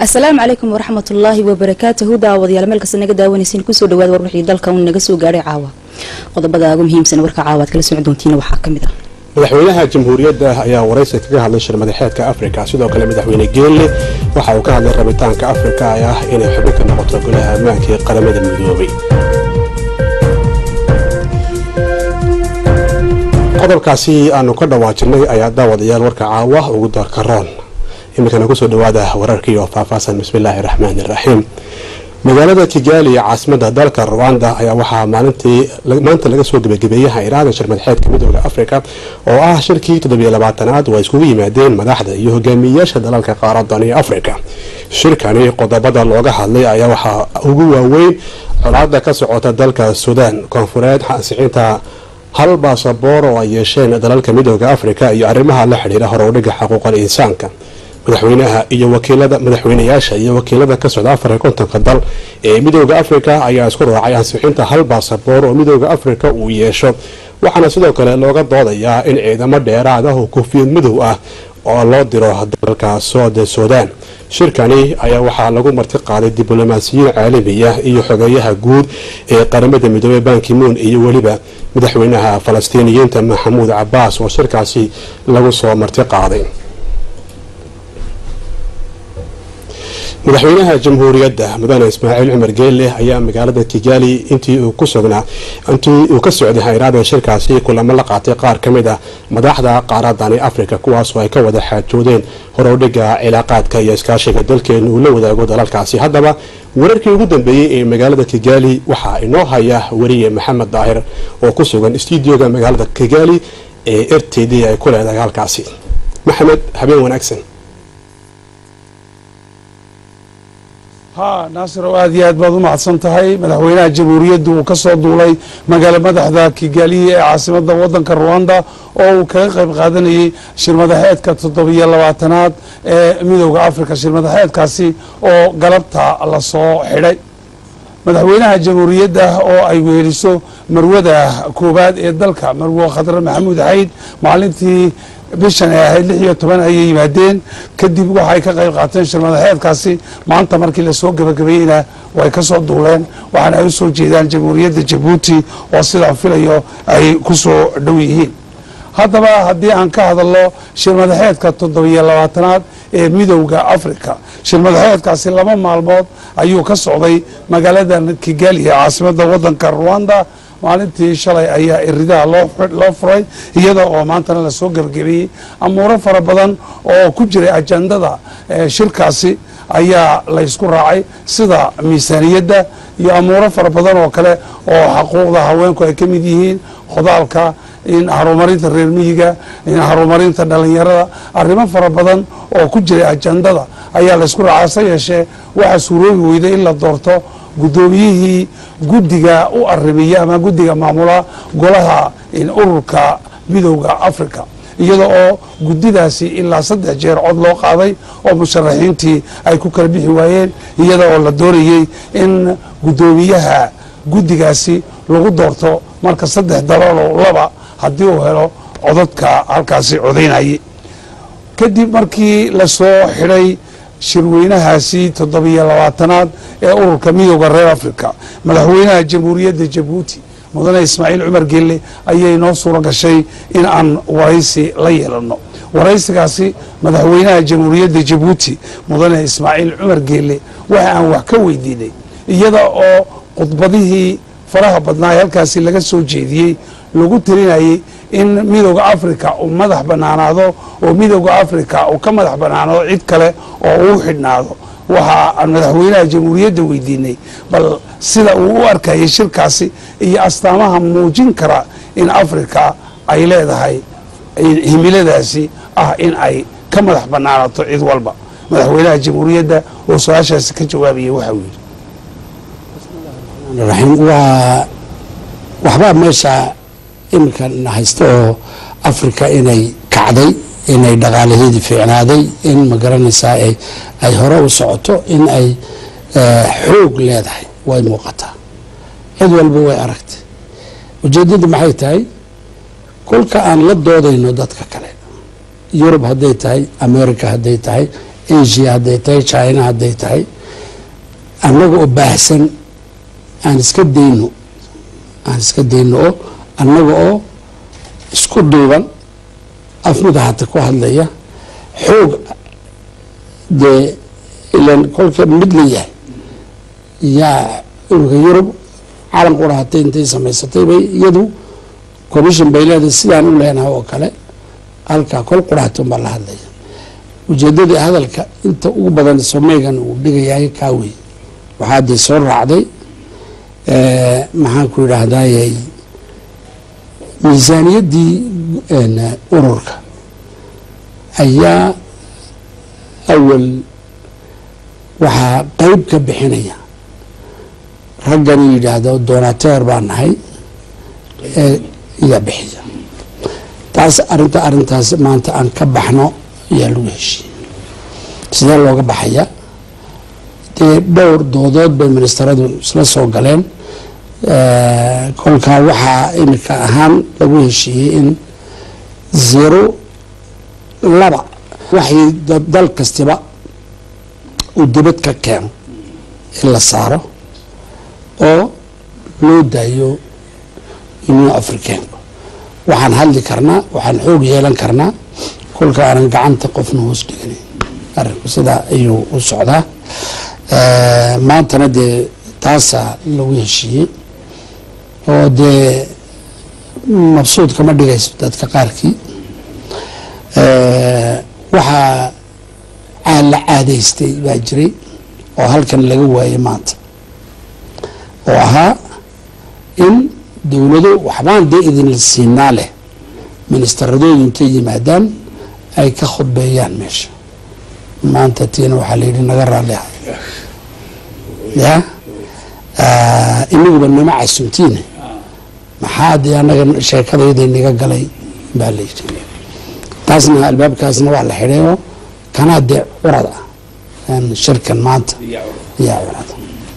asalaamu calaykum waraxmat ullaahi wabarakaatuhu daawadayaal meel kasta naga daawanaysiin kusoo dhawaad war wixii dalka un naga soo gaadhay caawa qodobada ugu muhiimsan warka caawa aad kala socon doontiina waxaa ka mid ah madaxweynaha jamhuuriyadda ayaa waraysi kaga hadlay shir madaxeedka afrika sidoo kale madaxweyne geelle waxa uu ka hadlay rabitaanka afrika ee ah inay xubin ka noqoto golaha ammaanka ee qaramada midoobay qodobkaasi aanu ka dhawaajinay ayaa daawadayaal warka caawa ugu doorka roon iminkana kusoo dhawaada wararkii oo faahfaahsan bismillaahi raxmaani raxiim magaalada kigaali ee caasimada dalka ruwanda ayaa waxaa maalintii maanta laga soo gebagabeeyey hayraadan shir madaxeedka midooda afrika oo ah shirkii toddobiyo labaatanaad oo ay iskugu yimaadeen madaxda iyo hogaamiyeyaasha dalalka qaaradani afrika shirkani qodobada looga hadlay ayaa waxaa ugu waaweyn colaada ka socota dalka suudaan koonfureed ansixinta hal baasaboor oo ay yeesheen dalalka midooda afrika iyo arrimaha la xidhiira horowdhiga xuquuqal insaanka madaxweynaha iyo wakiilada madaxweynayaasha iyo wakiilada ka socda afar iyo kontonka dal ee midooda afrika ayaa isku raacay ansixinta hal baasaboor oo midooda afrika uu yeesho waxaana sidoo kale looga doodayaa in ciidamo dheeraad ah oo koofiyad madow ah oo loo diro dalka soode suudaan shirkani ayaa waxaa lagu marti qaaday diblomaasiyiin caalamiya iyo xogeeyaha guud ee qaramada midoobey bankimuun iyo weliba madaxweynaha falastiiniyiinta maxamuud cabaas oo shirkaasi lagu soo marti qaaday madaxweynaha jamhuuriyadda mudane ismaaciil cumar geelle ayaa magaalada kigaali intii uu ku sugnaa intii uu ka socday hayraadan shirkaasi kulamo la qaatay qaar ka mid ah madaxda qaaradani afrika kuwaasoo ay ka wada xaajoodeen horowdhiga cilaaqaadka iyo iskaashiga dalkeenu uu la wadaago dalalkaasi haddaba wararkii ugu dambeeyey ee magaalada kigaali waxaa inoo haya weriye maxamed daahir oo ku sugan stuudioga magaalada kigaali ee r t d ay ku leedahay halkaasi maxamed habeen wanaagsan ha naasiro aad iyo aad baad u mahadsan tahay madaxweynaha jamhuuriyadda uu ka soo duulay magaalo madaxda kigaaliya ee caasimada wadanka ruwanda oo uu kaga qayb qaadanayay shirmadaxeedka toddobiyo labaatanaad ee midooda afrika shirmadaxeedkaasi oo galabta lasoo xidhay madaxweynaha jamhuuriyadda oo ay weeliso marwada koowaad ee dalka marwo khadre maxamuud xayd maalintii bishan ay ahayd lix iyo toban ayay yimaadeen kadib waxay ka qayb qaateen shirmadaxeedkaasi maanta markii lasoo gebagabeeyeyna way ka soo duuleen waxaana ay u soo jeedaan jamhuuriyadda jabuuti oo sidaan filayo ay ku soo dhow yihiin haddaba haddii aan ka hadalno shirmadaxeedka toddobiyo labaatanaad ee midowda africa shirmadaxeedkaasi laba maalmood ayuu ka socday magaalada kigali ee caasimada wadanka ruwanda maalintii shalay ayaa iridaha loo furay iyada oo maantana lasoo gebagabeeyey amuuro fara badan oo ku jiray ajandada shirkaasi ayaa laysku raacay sida miisaaniyadda iyo amuuro fara badan oo kale oo xaquuqda haweenku ay ka mid yihiin khodaalka in horumarinta reer miyiga in horumarinta dhalinyarada arrimo fara badan oo ku jiray ajandada ayaa laysku raacay hase yeeshee waxaa suuroobi weyday in la doorto guddoomiyihii guddiga u arrimiya ama guddiga maamula golaha ururka midowda africa iyada oo guddidaasi ilaa saddex jeer cod loo qaaday oo musharaxiintii ay ku kala bixi waayeen iyada oo la doonayey in guddoomiyaha guddigaasi lagu doorto marka saddex daloolo laba haddii uu helo codadka halkaasi codaynayay kadib markii lasoo xidhay shirweynahaasi toddobiyo labaatanaad ee ururka midooda reer africa madaxweynaha jamhuuriyadda jabuuti mudane ismaaciil cumar gelle ayay noo suuro gashay in aan waraysi la yeelano waraysigaasi madaxweynaha jamhuuriyadda jabuuti mudane ismaaciil cumar gelle waxa aan wax ka weydiinay iyada oo khudbadihii faraha badnaa ee halkaasi laga soo jeediyey lagu tirinayay in midooda africa uu madax banaanaado oo midooda africa uu ka madax banaanaado cid kale oo uu xidhnaado waxa aan madaxweynaha jamhuuriyadda weydiinay bal sida uu u arkayay shirkaasi iyo astaamaha muujin kara in africa ay leedahay himiladaasi ah in ay ka madax banaanato cid walba madaxweynaha jamhuuriyadda oo su-aashaasi ka jawaabayay waxa uu yidhi waa waxbaa meesha iminka haysta oo africa inay kacday inay dhaqaalaheedii fiicnaaday in ma garanaysaa ay hore u socoto in ay xoog leedahay way muuqataa cid walba way aragtay ujeedadu maxay tahay kolka aan la doodayno dadka kale yurub hadday tahay america hadday tahay asia hadday tahay china hadday tahay annaga oo baahsan aan iska dayno aan iska dayno oo annaga oo isku duuban afmida hata ku hadlaya xoog dee ilan kolka mid la yahay yaa ururka yurub calan qura hatay intay samaysatay bay iyadu commission bay leedahay sidaan u leenahay oo kale halkaa kol qurahaton baa la hadlaya ujeedadii hadalka inta ugu badan someegan uu dhigayahay kaa wey waxaa dee soo raacday maxaan ku yidhaahdayy miisaaniyaddii ururka ayaa awal waxaa qeyb ka bixinaya raggan yidhaahdo donateer baa nahay ee iyaa bixiya taas arinta arintaas maanta aan ka baxno ayaa lagu heshiiyey sidee looga baxaya dee dhowr doodood bay ministeradu isla soo galeen kolkaa waxaa imika ahaan lagu heshiiyey in zero laba waxay dal kastiba uu dibad ka keeno in la saaro oo loo daayo union africaanka waxaan hadli karnaa waxaan xoog yeelan karnaa kolka aanan gacanta qofna hoos dhiganayn arinku sidaa ayuu u socdaa maantana dee taasaa lagu heshiiyey oo dee mabsuud kama dhigayso dadka qaarkii waxaa la caadaystay baa jiray oo halkan laga waayay maanta oo ahaa in dowlado waxbaan dee idinla siinaa leh ministeradoodu intay yimaadaan ay ka khudbeeyaan meesha maanta tiina waxaa layidhi naga raalli ahay ya inaguba nama casumtiine maxaa dee anaga sheekadayda naga galay baa layidhi taasna albaabkaasna waa la xidhay oo kanaa dee curad ah shirkan maanta yaa curada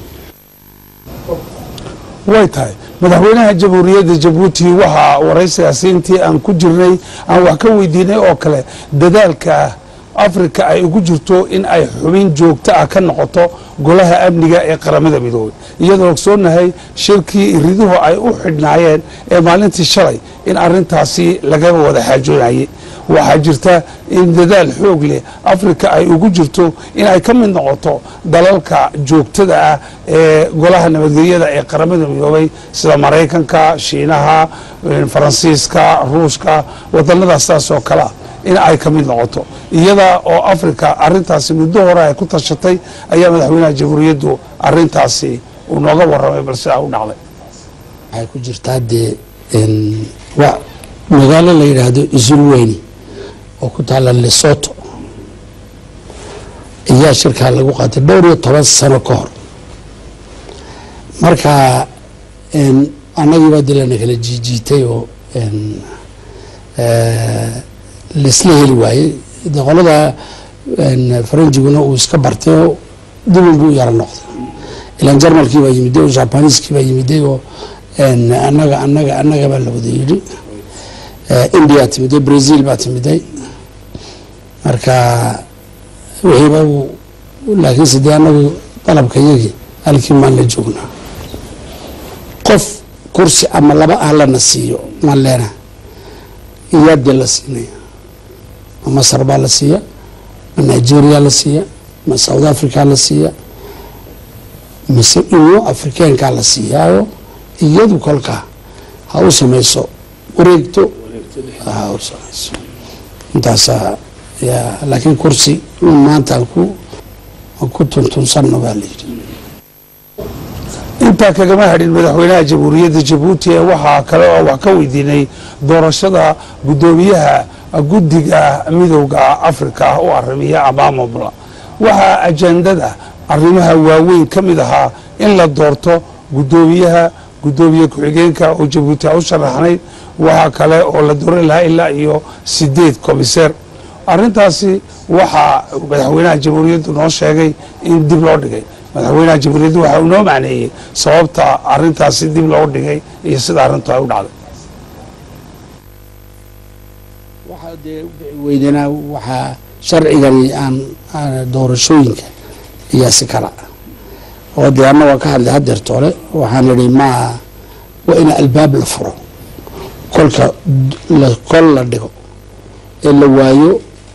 way tahay madaxweynaha jamhuuriyadda jabuuti waxaa waraysigaasi intii aan ku jirnay aan wax ka weydiinay oo kale dadaalka afrika ay ugu jirto in ay xubin joogto ah ka noqoto golaha amniga ee qaramada midoobay iyadoo ogsoonahay shirkii iriduhu ay u xidhnaayeen ee maalintii shalay in arintaasi laga wada xaajoonayay waxaa jirta in dadaal xoog leh afrika ay ugu jirto in ay ka mid noqoto dalalka joogtada ah ee golaha nabadgelyada ee qaramada midoobay sida maraykanka shiinaha faransiiska ruushka wadanadaas saas oo kale ah in ay ka mid noqoto iyada oo afrika arintaasi muddo hore ay ku tashatay ayaa madaxweynaha jamhuuriyaddu arintaasi uu nooga waramay bal sidaa u dhacday waxay ku jirtaa dee magaalo la yidhaahdo isulweyni oo ku taala lesoto ayaa shirkaa lagu qaatay dhowr iyo toban sano ka hor marka annagiibaa dilana kala jiijiitay oo laisla heli waayey de qolada faranjiguna uu iska bartay oo dibin buu yaro noqday ilaan jarmalkii baa yimiday oo jabaniiskii baa yimiday oo anaga anaga annaga baa la wada yidhi india timiday brazil baa timiday marka wixiiba laakiinse dee anagu dalabka yagii halkii maan la joognaa qof kursi ama laba ah lana siiyo maan leena iyaa dee la siinaya ma masar baa la siiya ma nigeria la siiya ma south africa la siiya mise inyo afrikaankaa la siiyaayo iyadu kolkaa ha u samayso wareegto ha u samayso intaasaa ya laakiin kursi maanta aan ku aan ku tuntunsanno baa la yidhi intaa kagama hadhin madaxweynaha jamhuuriyadda jabuuti ee waxaa kale oo wax ka weydiinay doorashada guddoomiyaha guddiga midowda afrika u arimiya amaamobla waxaa ajandada arrimaha waaweyn ka mid ahaa in la doorto guddoomiyaha guddoomiye ku-xigeenka oo jabuuti a u sharaxnayd waxaa kale oo la dooran lahaa ilaa iyo sideed komiseer arintaasi waxaa madaxweynaha jamhuuriyaddu noo sheegay in dib loo dhigay madaxweynaha jamhuuriyaddu waxa uu noo macneeyey sababta arintaasi dib loo dhigay iyo sida arrintu ay u dhacday waxaa dee weydana waxaa sharcigani aan doorashooyinka ayaa si kala oo dee anna waan ka hadlay hadeerta hore waxaan idhi maa waa in albaab la furo kolka kol la dhigo ee la waayo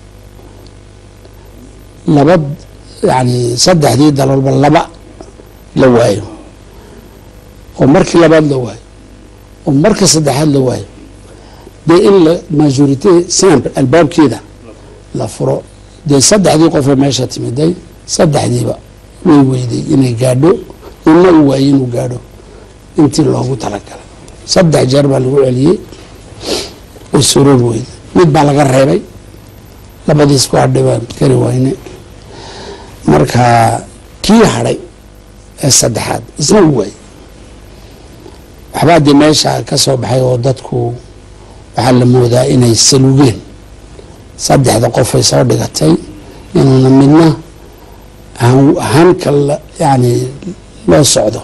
laba yani saddexdii dalolba laba la waayo oo markii labaad la waayo oo marka saddexaad la waayo dee in la majorite simple albaabkeeda la furo dee saddexdii qofee meesha timiday saddexdiiba way weyday inay gaadho inna uu waayey inuu gaadho intii loogu talagalay saddex jeer baa lagu celiyey way suroor weyday mid baa laga reebay labadiis ku hadhay baan kari wayne marka kii hadhay ee saddexaad isna uu waayey waxbaa dee meesha ka soo baxay oo dadku waxaa la moodaa inay salugeen saddexda qofay soo dhigatay inuuna midna hanka yani loo socdo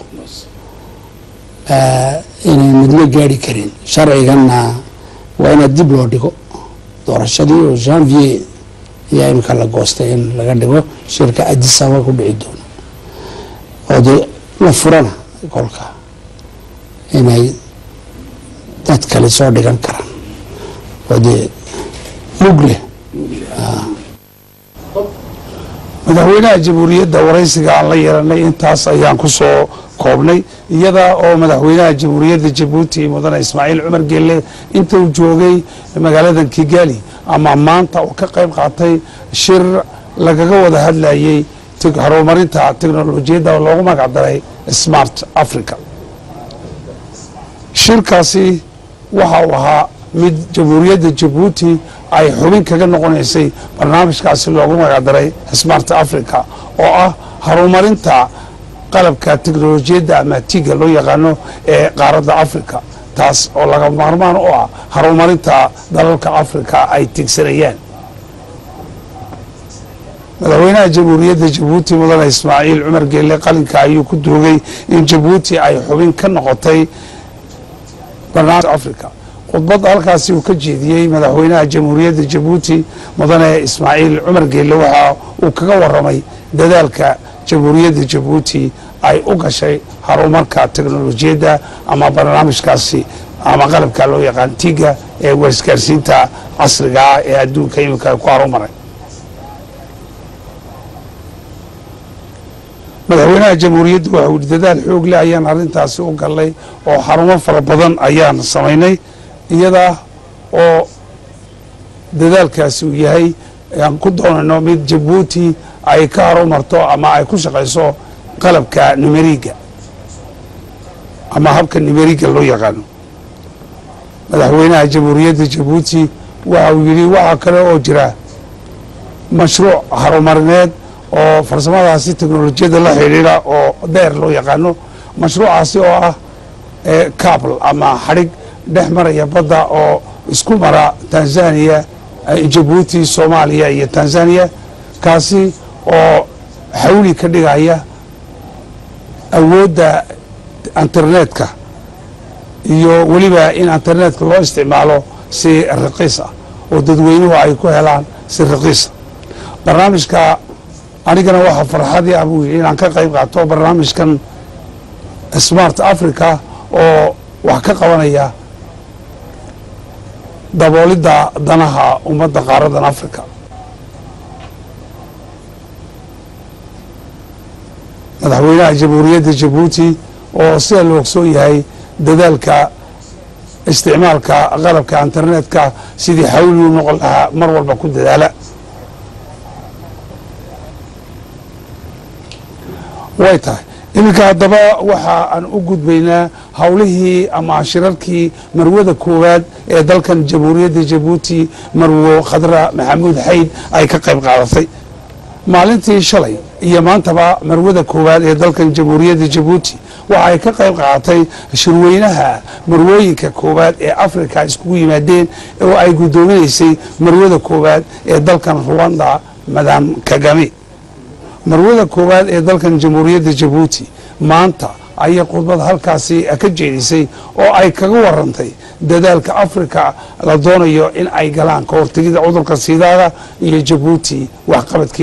inay midna gaari karin sharciganna waa inaad dib loo dhigo doorashadii oo janvier ayaa imika la goostay in laga dhigo shirka adisaba ku dhici doono oo dee la furana kolka inay dad kale soo dhigan karaan oo dee mug leh madaxweynaha jamhuuriyadda waraysiga aan la yeelanay intaas ayaan ku soo koobnay iyada oo madaxweynaha jamhuuriyadda jabuuti mudane ismaaciil cumar geelle inta uu joogay magaaladan kigali ama maanta uu ka qayb qaatay shir lagaga wada hadlayey horumarinta teknolojiyadda oo loogu magac daray smart africa shirkaasi waxa uu ahaa mid jamhuuriyadda jabuuti ay xubin kaga noqonaysay barnaamijkaasi loogu magacdaray smart africa oo ah horumarinta qalabka teknolojiyadda ama tiga loo yaqaano ee qaaradda africa taas oo laga maarmaan u ah horumarinta dalalka africa ay tigsanayaan madaxweynaha jamhuuriyadda jabuuti mudane ismaaciil cumar geelle qalinka ayuu ku duugay in jabuuti ay xubin ka noqotay barnaamij africa khudbad halkaasi uu ka jeediyey madaxweynaha jamhuuriyadda jabuuti mudane ismaaciil cumar geelle waxa uu kaga waramay dadaalka jamhuuriyadda jabuuti ay u gashay horumarka teknolojiyadda ama barnaamijkaasi ama qalabka loo yaqaan tiga ee waisgaarsiinta casriga ah ee adduunka iminka ku horumaray madaxweynaha jamhuuriyadda waxa uu yihi dadaal xoog leh ayaan arrintaasi u galnay oo xarumo fara badan ayaan samaynay iyada oo dadaalkaasi uu yahay aan ku doonayno mid jabuuti ay ka horumarto ama ay ku shaqayso qalabka numeriga ama habka numeriga loo yaqaano madaxweynaha jamhuuriyadda jabuuti waxa uu yidhi waxaa kale oo jira mashruuc horumarineed oo farsamadaasi teknolojiyadda la xidhiidha oo deer loo yaqaano mashruucaasi oo ah cabl ama xadhig dhex maraya badda oo isku mara tanzania jabuuti soomaaliya iyo tanzania kaasi oo xawli ka dhigaya awoodda internetka iyo weliba in internetka loo isticmaalo si raqiis ah oo dadweynuhu ay ku helaan si raqiisa barnaamijka anigana waxaa farxadii ah buu yidhi inaan ka qayb qaato barnaamijkan smart africa oo wax ka qabanaya daboolidda danaha ummadda qaaradan africa madaxweynaha jamhuuriyadda jabuuti oo sida la ogsoon yahay dadaalka isticmaalka qalabka internetka sidii xawli u noqon lahaa mar walba ku dadaala way tahay iminka haddaba waxa aan u gudbaynaa howlihii ama shirarkii marwada koowaad ee dalkan jamhuuriyadda jabuuti marwo khadra maxamuud xayd ay ka qayb qaadatay maalintii shalay iyo maantaba marwada koowaad ee dalkan jamhuuriyadda jabuuti waxa ay ka qayb qaadatay shirweynaha marwooyinka koowaad ee africa iskugu yimaadeen oo ay guddoominaysay marwada koowaad ee dalkan ruwanda madam kagame marwada koowaad ee dalkan jamhuuriyadda jabuuti maanta ayay khudbad halkaasi ka jeedisay oo ay kaga warantay dadaalka africa la doonayo in ay galaan ka hortegida cudurka sidaada iyo jabuuti waxqabadkeedii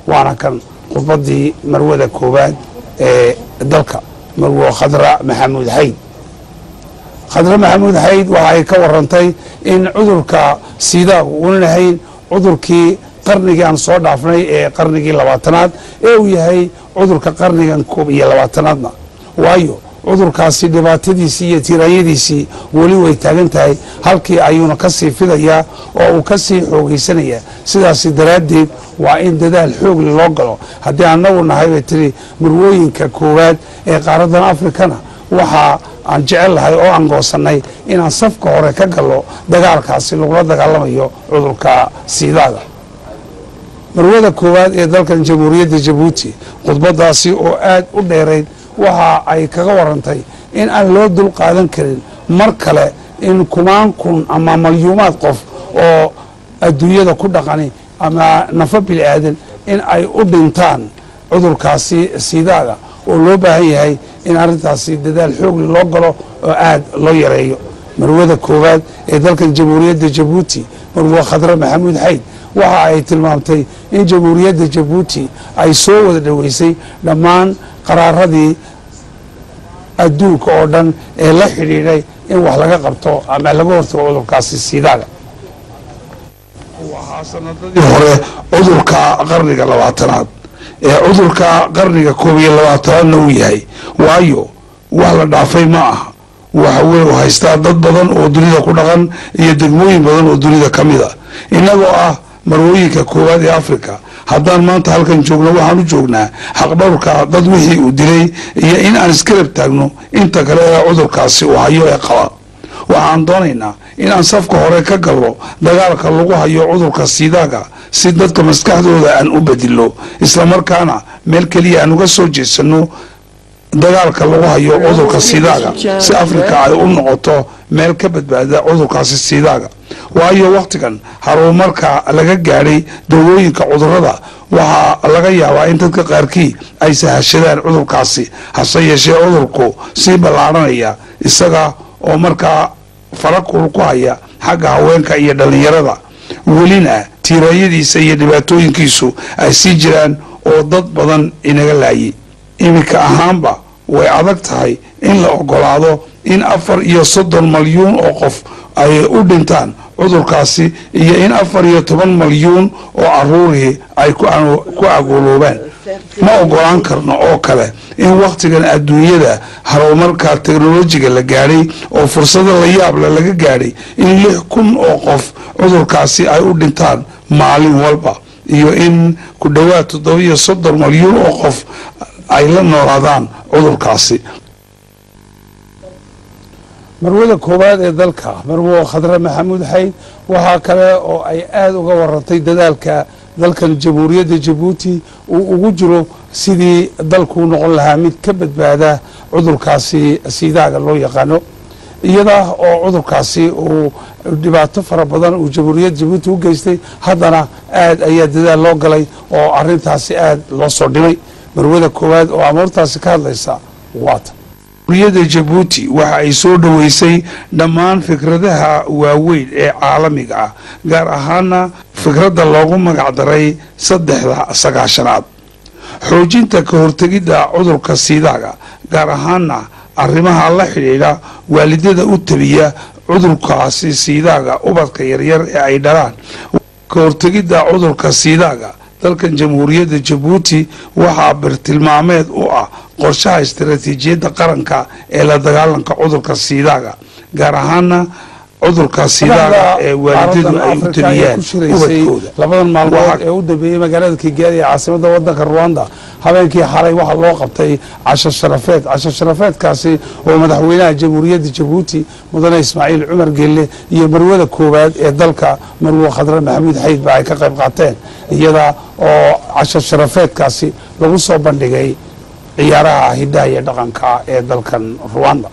waana kan khudbadii marwada koowaad ee dalka marwo khadra maxamuud xayd khadra maxamuud xayd waxa ay ka warantay in cudurka siidaagu uunan lahayn cudurkii qarnigii aan soo dhaafnay ee qarnigii labaatanaad ee uu yahay cudurka qarnigan koob iyo labaatanaadna waayo cudurkaasi dhibaatadiisii iyo tiraanyadiisii weli way taagan tahay halkii ayuuna ka sii fidayaa oo uu ka sii xoogaysanayaa sidaasi daraaddeed waa in dadaal xoogli loo galo haddii annagu nahay bay tiri marwooyinka koowaad ee qaaradan afrikana waxaa aan jecel lahay oo aan goosannay inaan safka hore ka gallo dagaalkaasi lagula dagaalamayo cudurka siidaaga marwada koowaad ee dalkan jamhuuriyadda jabuuti khudbadaasi oo aad u dheerayd waxa ay kaga warantay in aan loo dul qaadan karin mar kale in kumaan kun ama malyuumaad qof oo adduunyada ku dhaqani ama nafo bini aadan in ay u dhintaan cudurkaasi siidaaga oo loo baahan yahay in arrintaasi dadaal xoogli loo galo oo aad loo yareeyo marwada koowaad ee dalkan jamhuuriyadda jabuuti marwo khadre maxamuud xayd waxa ay tilmaamtay in jamhuuriyadda jabuuti ay soo wada dhoweysay dhammaan qaraaradii adduunka oo dhan ee la xidhiidhay in wax laga qabto ama laga hortago cudurkaasi siidaaga waxaa sanadadii hore cudurka qarniga labaatanaad ee cudurka qarniga koob iyo labaatanaadna uu yahay waayo wax la dhaafay ma aha waxa weye u haystaa dad badan oo dunida ku dhaqan iyo degmooyin badan oo dunida ka mid a innagoo ah marwooyinka koowaad ee africa haddaan maanta halkan joogno waxaan u joognaa xaqdhowrka dad wixii uu dilay iyo in aan iskarab taagno inta kale ee cudurkaasi uu hayo ee qaba waxaan doonaynaa inaan safka hore ka gallo dagaalka lagu hayo cudurka siidaaga si dadka maskaxdooda aan u bedilo islamarkaana meel keliya aan uga soo jeedsano dagaalka lagu hayo cudurka siidaaga si afrika ay u noqoto meel ka badbaada cudurkaasi siidaaga waayo wakhtigan haruumarka laga gaadhay dawooyinka cudurada waxaa laga yaabaa in dadka qaarkii ay sahashadaan cudurkaasi hase yeeshee cudurku sii ballaadhanaya isaga oo markaa farakul ku haya xagga haweenka iyo dhallinyarada welina tiiraayadiisa iyo dhibaatooyinkiisu ay sii jiraan oo dad badan inaga laayay iminka ahaanba way adag tahay in la ogolaado in afar iyo soddon malyuun oo qof ay u dhintaan cudurkaasi iyo in afar iyo toban malyuun oo caruurihii ay ku agooloobaan ma ogolaan karno oo kale in wakhtigan adduunyada harumarka teknolojiga la gaadhay oo fursado la yaable laga gaadhay in lix kun oo qof cudurkaasi ay u dhintaan maalin walba iyo in ku dhowaad toddobiyo soddon malyuun oo qof ay la noolaadaan cudurkaasi marwada koowaad ee dalka marwo khadre maxamuud xayd waxaa kale oo ay aada uga warantay dadaalka dalkan jamhuuriyadda jabuuti uu ugu jiro sidii dalkuu noqon lahaa mid ka badbaada cudurkaasi siidaaga loo yaqaano iyada oo cudurkaasi uu dhibaato fara badan uu jamhuuriyadda jabuuti u geystay haddana aad ayaa dadaal loo galay oo arintaasi aad loo soo dhimay marwada koowaad oo amuurtaasi ka hadlaysa waata jamhuuriyadda jabuuti waxa ay soo dhoweysay dhammaan fikradaha waaweyn ee caalamiga ah gaar ahaana fikradda loogu magacdaray saddexda sagaashanaad xoojinta ka hortegidda cudurka siidaaga gaar ahaana arrimaha la xidhiidha waalidada u tabiya cudurkaasi siidaaga ubadka yaryar ee ay dhalaan ka hortegidda cudurka siidaaga dalkan jamhuuriyadda jabuuti waxaa birtilmaameed u ah qorshaha istaraatiijiyadda qaranka ee la dagaalanka cudurka siidaaga gaar ahaana cudurka siidaaga ee waalidadu ay u tabiyaan ubadkooda labadan maalmood ee u dambeeyey magaalada kigaali ee caasimada wadanka ruwanda habeenkii xalay waxaa loo qabtay casho sharafeed casho sharafeedkaasi oo madaxweynaha jamhuuriyadda jabuuti mudane ismaaciil cumar gelle iyo marwada koowaad ee dalka marwo khadre maxamuud xayd ba ay ka qayb qaateen iyada oo casho sharafeedkaasi lagu soo bandhigay ciyaaraha hiddaha iyo dhaqanka ee dalkan ruwanda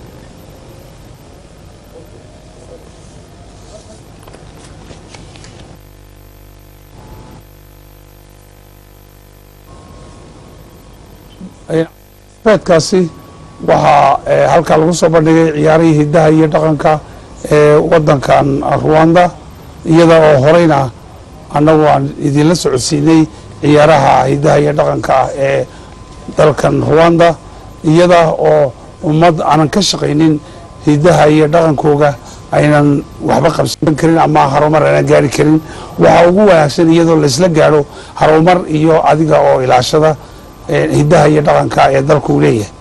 feedkaasi waxaa halkaa lagu soo bandhigay ciyaarihii hiddaha iyo dhaqanka ee wadankan ruwanda iyada oo horeyna annagu aan idinla socodsiinay ciyaaraha hidaha iyo dhaqanka ah ee dalkan ruwanda iyada oo ummad aanan ka shaqaynin hidaha iyo dhaqankooga aynan waxba qabsan karin ama harumar aynan gaari karin waxaa ugu wanaagsan iyadoo laysla gaadho harumar iyo adiga oo ilaashada hidaha iyo dhaqanka ee dalku leeyahay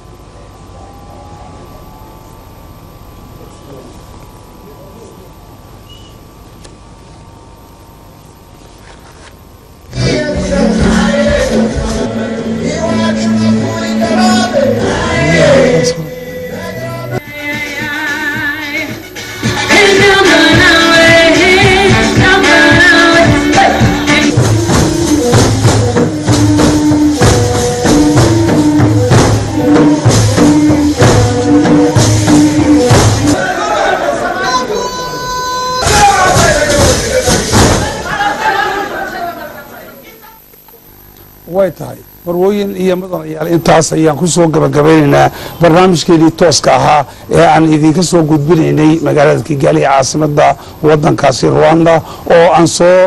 way tahay marwooyin iyo mudanayaal intaas ayaan ku soo gabagabeynaynaa barnaamijkeedii tooska ahaa ee aan idinka soo gudbinaynay magaalada kigaali ee caasimada wadankaasi ruwanda oo aan soo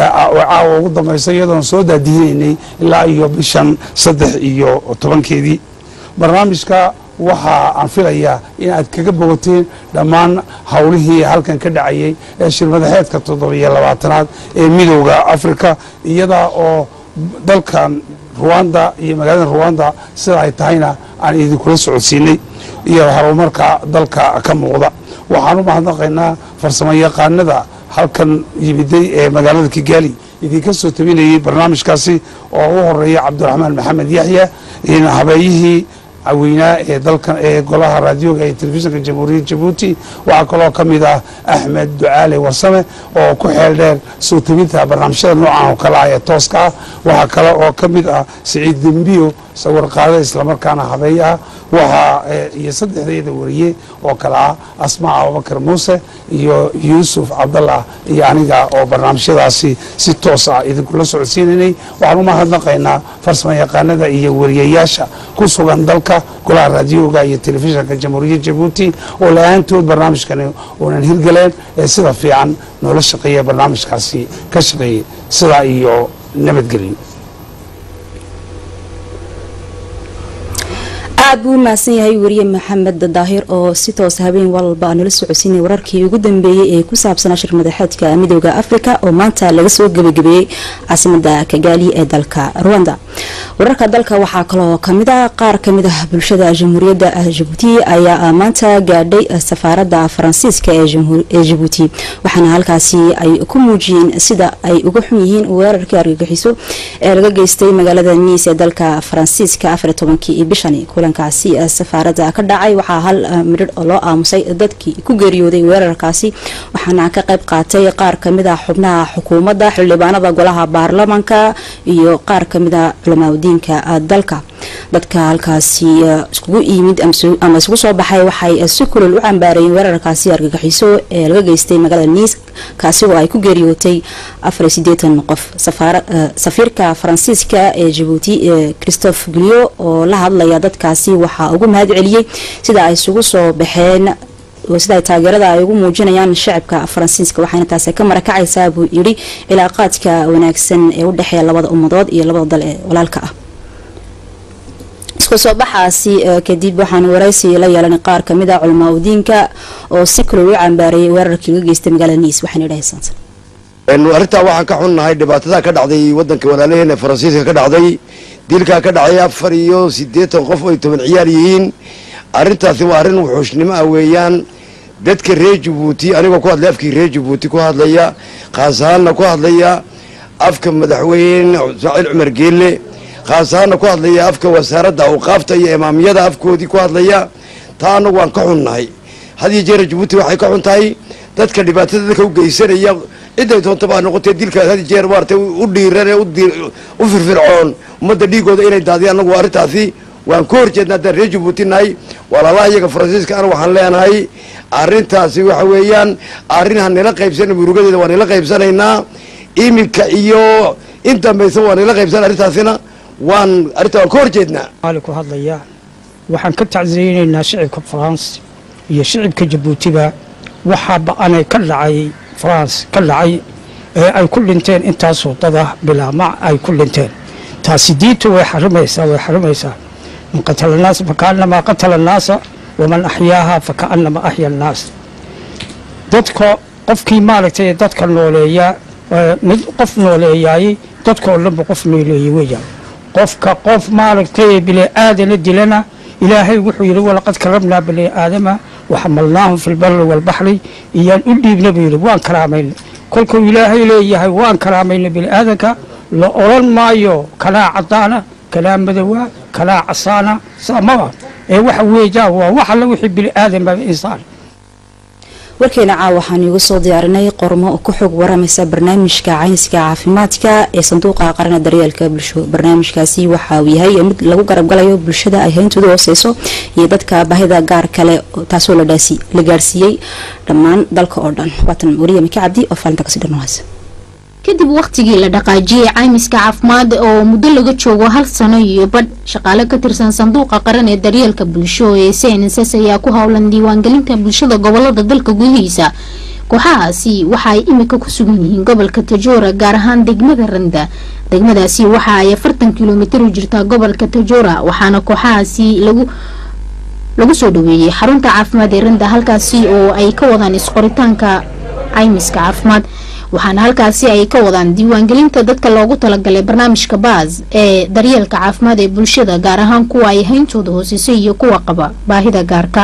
caawa ugu dambaysa iyadoon soo daadihinaynay ilaa iyo bishan saddex iyo tobankeedii barnaamijka waxaa aan filayaa in aad kaga bogateen dhammaan howlihii halkan ka dhacayay ee shirmadaxeedka toddobiyo labaatanaad ee midowda afrika iyada oo dalkan ruwanda iyo magaalada ruwanda sida ay tahayna aan idinkula socodsiinay iyo horumarka dalka ka muuqda waxaan u mahadnaqaynaa farsamo yaqaanada halkan yimiday ee magaalada kigaali idinka soo tabinayay barnaamijkaasi oo u horeeya cabdiraxmaan maxamed yaxya habeeyihii caweynaa ee dalkan ee golaha raadioga ee telefishinka jamhuuriyadda jabuuti waxaa kaloo ka mid ah axmed ducaale warsame oo ku xeel dheer soo tabinta barnaamijyada noocan oo kale ah ee tooska ah waxaa kale oo ka mid ah siciid dembiyo sawir qaada islamarkaana habeey ah waxaa iyo saddexdeeda wariye oo kale ah asmaa abubakar muuse iyo yuusuf cabdallah iyo aniga oo barnaamijyadaasi si toos ah idinkula socodsiinaynay waxaan u mahadnaqaynaa farsamo yaqaanada iyo wariyayaasha ku sugan dalka golaha raadioga iyo telefishinka jamhuuriyadda jabuuti oo la-aantood barnaamijkani uunan hirgaleen ee sida fiican noola shaqeeya barnaamijkaasi ka shaqeeyey sidaa iyo nabadgelyo aad buu u mahadsan yahay wariye maxamed daahir oo si toos habeen walba nala socodsiinaya wararkii ugu dambeeyey ee ku saabsanaa shir madaxeedka midooda afrika oo maanta laga soo gebagabeeyey caasimada kagaali ee dalka ruwanda wararka dalka waxaa kaloo kamid ah qaar kamid ah bulshada jamhuuriyadda jabuuti ayaa maanta gaadhay safaarada faransiiska ee jabuuti waxaana halkaasi ay ku muujiyeen sida ay uga xun yihiin weerarkii argagixiso ee laga geystay magaalada niis ee dalka faransiiska afar tobankii bishani kulankaasi safaarada ka dhacay waxaa hal midhir oo loo aamusay dadkii ku geeriyooday weerarkaasi waxaana ka qayb qaatay qaar kamid a xubnaha xukuumadda xildhibaanada golaha baarlamanka iyo qaar kamid a culamaaadiinka dalka dadka halkaasi iskugu yimid ama isugu soo baxay waxay si kulol u cambaarayeen weerarkaasi argagixiso ee laga geystay magaalada niis kaasi oo ay ku geeriyootay afar sideetan qof safiirka faransiiska ee jabuuti christophe gulio oo la hadlaya dadkaasi waxaa ugu mahad celiyey sida ay isugu soo baxeen sida taageerada ay ugu muujinayaan shacabka faransiiska waxayna taasi ka marakacaysaa buu yidhi cilaaqaadka wanaagsan ee u dhexeeya labada ummadood iyo labada dal ee walaalka ah isku soo baxaasi kadib waxaan waraysi la yeelanay qaar kamid a culamaa udiinka oo si kaloo u cambaareeyay weerarkii laga geystay magaalada niis waxayna dhahaysan arrintaa waxaan ka xunnahay dhibaatada ka dhacday wadanka walaalaheena faransiiska ka dhacday dilkaa ka dhacay afar iyo siddeetan qof oo ay toban ciyaar yihiin arrintaasi waa arrin wuxuushnimo ah weeyaan dadka reer jabuuti anigoo ku hadlay afkii reer jabuuti ku hadlaya khaas ahaanna ku hadlaya afka madaxweyne ismaaciil cumar geelle khaas ahaanna ku hadlaya afka wasaaradda awqaafta iyo imaamiyada afkoodii ku hadlaya taa annagu waan ka xunnahay had iyo jeera jabuuti waxay ka xun tahay dadka dhibaatada dadka u geysanaya ciday doontaba ha noqotee dilkaas had jeer maaragtay u dhiiran ee u firfircoon ummadda dhiigooda inay daadiyaan annagu arrintaasi waan ka horjeedna haddaan reer jabuuti nahay walaalaha iyaga faransiiska ana waxaan leenahay arrintaasi waxa weeyaan arrin ha nila qaybsana murugadeeda waa nila qaybsanaynaa iminka iyo in dambaysa waa nila qaybsana arrintaasina waan arrinta waan ka horjeednaa maali ku hadlaya waxaan ka tacsiyeynaynaa shicibka faranse iyo shicibka jabuutiba waxaa ba-anay ka dhacay faranse ka dhacay ee ay ku dhinteen intaasoo dada bilaamac ay ku dhinteen taasi diintu way xarimaysaa way xarimaysaa man qatala annaasa fakaanamaa qatala annaasa waman axyaaha fakaanamaa axya annaas dadka qofkii maaragtay dadka nooleeyaa mid qof nooleeyaayey dadkoo dhanba qof nooleeyey weeyaan qofka qof maaragtay bini aadana dilana ilaahay wuxuu yidhi walaqad karabnaa bani aadama waxamalnaahum fi lbari walbaxri iyaan u dhiibna buu yidhi waan karaamayna kolkuu ilaahay leeyahay waan karaamayna bini aadanka la odran maayo kanaa cadaana kanaa madowa kanaa casaana saamaba ee waxa weeyaan waa wax alla wixii bini aadama insaan warkeena caaw waxaan iigu soo diyaarinay qormo ku xog waramaysa barnaamijka cayniska caafimaadka ee sanduuqa qarana daryeelka bulsho barnaamijkaasi waxa uu yahay mid lagu garabgalayo bulshada ay hayntooda hooseyso iyo dadka baahida gaar kale taasoo la gaarsiiyey dhammaan dalka oo dhan waatan wariya mika cabdi oo faalinta kasii dhanwaas kadib wakhtigii la dhaqaajiyey caymiska caafimaad oo muddo laga joogo hal sano iyo badh shaqaale ka tirsan sanduuqa qaran ee daryeelka bulsho ee cnss ayaa ku howlan diiwaangelinta bulshada gobolada dalka gudihiisa kooxahaasi waxa ay imika ku sugan yihiin gobolka tajoora gaar ahaan degmada randa degmadaasi waxa ay afartan kilomitir u jirtaa gobolka tajoora waxaana kooxahaasi lagu lagu soo dhaweeyey xarunta caafimaad ee randa halkaasi oo ay ka wadaan isqoritaanka caymiska caafimaad waxaana halkaasi ay ka wadaan diiwaangelinta dadka loogu talagalay barnaamijka baas ee daryeelka caafimaad ee bulshada gaar ahaan kuwa ay hayntooda hoosisay iyo kuwa qaba baahida gaarka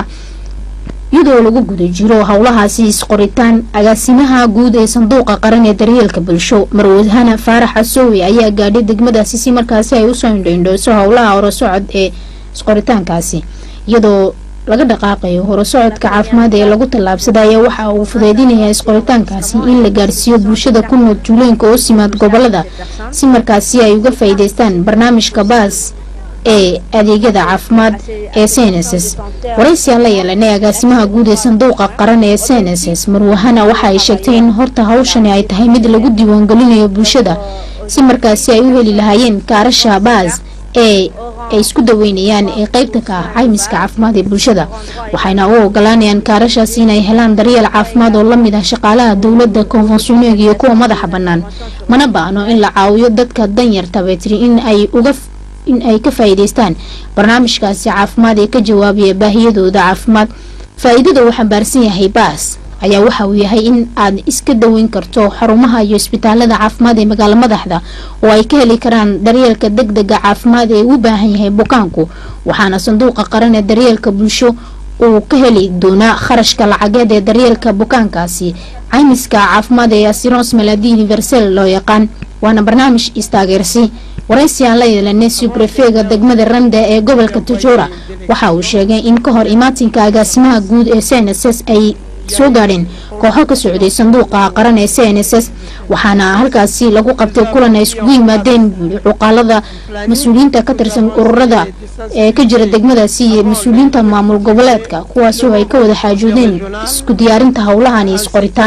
iyadoo lagu guda jiro howlahaasi isqoritaan agaasimaha guud ee sanduuqa qaran ee daryeelka bulsho marwadhana faarax asoowe ayaa gaadhay degmadaasi si markaasi ay usoo indhoindhooso howlaha horasocod ee isqoritaankaasi iyadoo laga dhaqaaqayo horasocodka caafimaad ee lagu tallaabsadaya waxa uu fudeydinayaa isqoritaankaasi in la gaarsiiyo bulshada ku nool tuulooyinka oo simaad gobolada si markaasi ay uga faa'iideystaan barnaamijka baas ee adeegyada caafimaad ee cnss waraysiaan la yeelanay agaasimaha guud ee sanduuqa qaran ee cnss marwahana waxa ay sheegtay in horta hawshani ay tahay mid lagu diiwaangelinayo bulshada si markaasi ay u heli lahaayeen kaarasha baas ee ay isku daweynayaan ee qeybta ka ah caymiska caafimaad ee bulshada waxayna u ogolaanayaan kaarashaasi inay helaan daryeel caafimaad oo lamid ah shaqaalaha dowladda konfensuneeg iyo kuwa madaxa bannaan mana baano in la caawiyo dadka danyarta betri in ay uga in ay ka faa'iidaystaan barnaamijkaasi caafimaad ee ka jawaabaya baahiyadooda caafimaad faa-iidada uu xambaarsan yahay baas ayaa waxa uu yahay in aad iska daweyn karto xarumaha iyo isbitaalada caafimaad ee magaalo madaxda oo ay ka heli karaan daryeelka deg dega caafimaad ee u baahan yahay bukaanku waxaana sanduuqa qaran ee daryeelka bulsho uu ka heli doonaa kharashka lacageed ee daryeelka bukaankaasi caymiska caafimaad ee asirons maladi universal loo yaqaan waana barnaamij istaageersi waraysi aan la yeelanay subrefega degmada randa ee gobolka tajoora waxa uu sheegay in ka hor imaatinka agaasimaha guud ee cnss ay soo gaadheen kooxo ka socday sanduuqa qaran ee cnss waxaana halkaasi lagu qabtay kulan ay iskugu yimaadeen cuqaalada mas-uuliyiinta ka tirsan ururada ee ka jira degmadaasi iyo mas-uuliyiinta maamul goboleedka kuwaasoo ay ka wada xaajoodeen isku diyaarinta howlahan iyo isqoritaan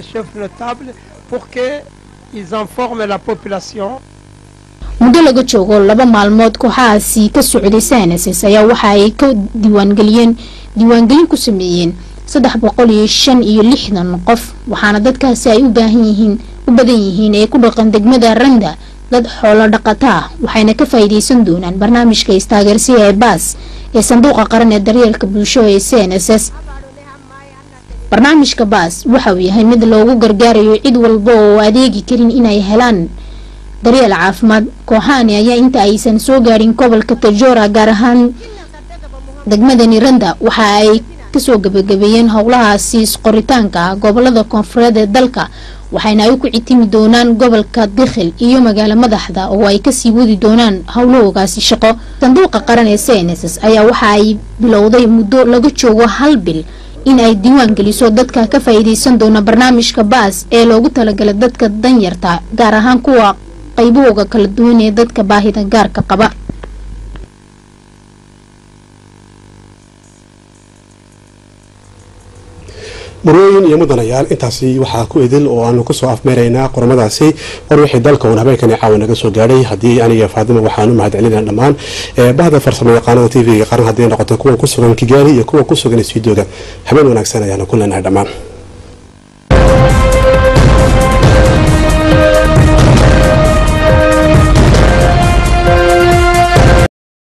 muddo laga joogo laba maalmood kooxahaasi ka socday cnss ayaa waxa ay ka diiwaangeliyeen diiwaangelin ku sameeyeen saddex boqol iyo shan iyo lixdan qof waxaana dadkaasi ay u baahan yihiin u badan yihiin ee ku dhaqan degmada randa dad xoolo dhaqata ah waxayna ka faa'iideysan doonaan barnaamijka istaageersiga ee baas ee sanduuqa qaran ee daryeelka bulsho ee cnss barnaamijka baas waxa uu yahay mid loogu gargaarayo cid walba oo adeegi karin inay helaan daryeel caafimaad kooxahani ayaa inta aysan soo gaadhin gobolka tajoora gaar ahaan degmadani randa waxa ay kasoo gabagabeeyeen howlahaasi isqoritaanka ah gobolada koonfureed ee dalka waxayna ay ku citimi doonaan gobolka dikhil iyo magaalo madaxda oo ay kasii wadi doonaan howlahoogaasi shaqo sanduuqa qaran ee cnss ayaa waxa ay bilowday muddo laga joogo hal bil in ay diiwaan geliso dadka ka faa'iideysan doona barnaamijka baas ee loogu talagalay dadka danyarta gaar ahaan kuwa qaybahooga kala duwan ee dadka baahida gaarka qaba marooyin iyo mudanayaal intaasi waxaa ku idil oo aanu kusoo afmeeraynaa qormadaasi war wixii dalka uun habeenkani caawa naga soo gaadhay haddii aniga faadima waxaanu mahadcelinaa dhammaan bahda farsamo yaqaanada t v-ga qaran hadday noqoto kuwa ku sugan kigaali iyo kuwa ku sugan stuudioga habeen wanaagsan ayaanu ku leenahay dhammaan